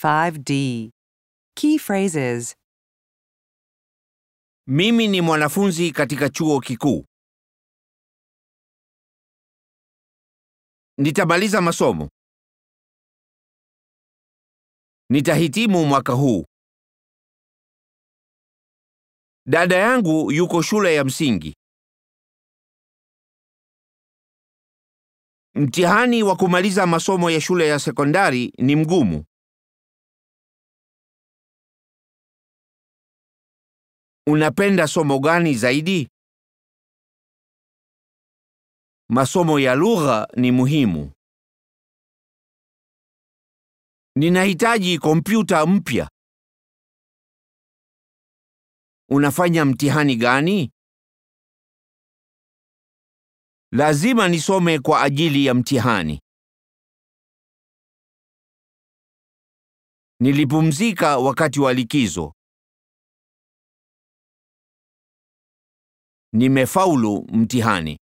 5D. Key phrases Mimi ni mwanafunzi katika chuo kikuu. Nitamaliza masomo. Nitahitimu mwaka huu. Dada yangu yuko shule ya msingi. Mtihani wa kumaliza masomo ya shule ya sekondari ni mgumu. Unapenda somo gani zaidi? Masomo ya lugha ni muhimu. Ninahitaji kompyuta mpya. Unafanya mtihani gani? Lazima nisome kwa ajili ya mtihani. Nilipumzika wakati wa likizo. Nimefaulu mtihani.